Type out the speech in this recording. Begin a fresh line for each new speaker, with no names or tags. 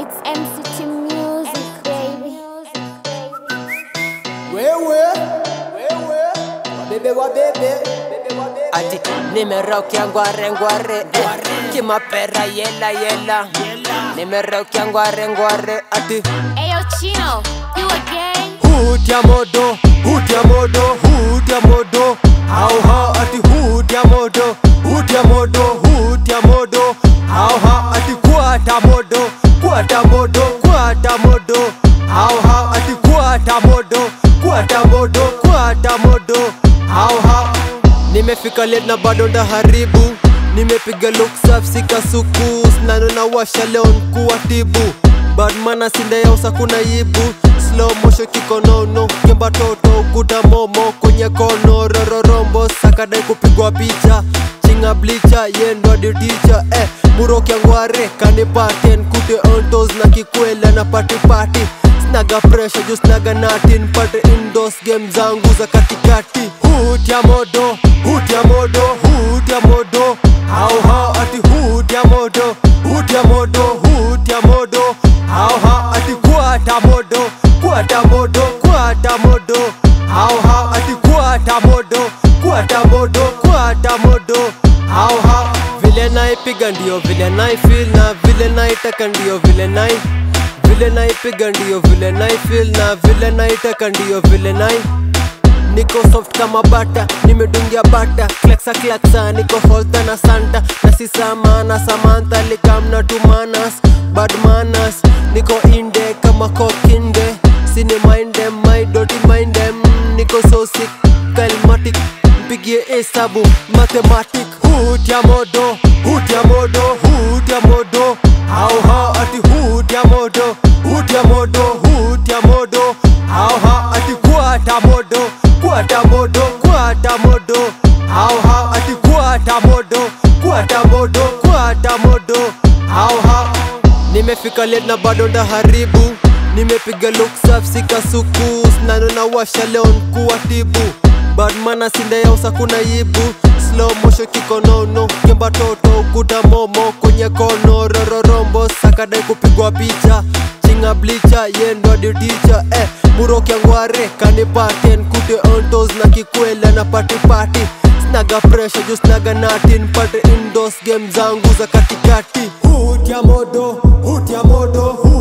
It's MCT Music, baby.
wewe wewe wabebe wabebe
ati nimeraukia ngware ngware eh, kimapera yela yela nimeraukia ngware ngware ati
Ayo, Chino, you again?
hutya modo hutya modo hutya modo hau hau ati hutya modo hutya modo hutya modo hau hau ati kwata modo kwata modo kwata modo hau hau ati kwata modo kwata modo kwata modo hau hau nimefika late na bado ndaharibu nimepiga look safi sikasuku snano na washa leo nkuwatibu badmana sindayausa kuna yibu slow motion kikonono kemba toto ukuta momo kwenye kono rororombo sakadai kupigwa picha chinga blicha yendo diticha eh, murokyangware kanipaten kute ontos na kikwela na patipati snaga pressure juu snaga natin pate indos game zangu za katikati hutya modo hutya modo hutya modo hau hau ati hutya modo hutya modo hutya modo hau hau ati kwata modo kwata modo kwata modo hau hau ati kwata modo kwata modo kwata modo hau hau vile naipiga ndio vile naifil na vile naitaka ndio vile nai vile naipiga ndio vile naifil na vile naitaka ndio vile nai niko soft kama bata nimedungia bata klaksa klaksa niko holta na santa na si samana samantha likamna tumanas bad manas niko inde kama kokinde sini mindem my doti mindem niko so sick kalmatic mpigie hesabu mathematic hutya modo hutya modo hutya modo hau hau ati hutya modo hutya modo hutya modo hau hau ati kwata modo kwata modo kwata modo hau hau ati kwata modo kwata modo kwata modo hau hau nimefika late na bado ndaharibu nimepiga look safi sikasuku snano na washa leo nkuwatibu badmana sindayausa kuna yibu slow motion kikonono kemba toto ukuta momo kwenye kono rororombo sakadai kupigwa picha chinga blicha yendo diticha eh, murokyangware kanipaten kute ontos na kikwela na patipati snaga pressure juu snaga natin pate indos game zangu za katikati hutya modo hutya modo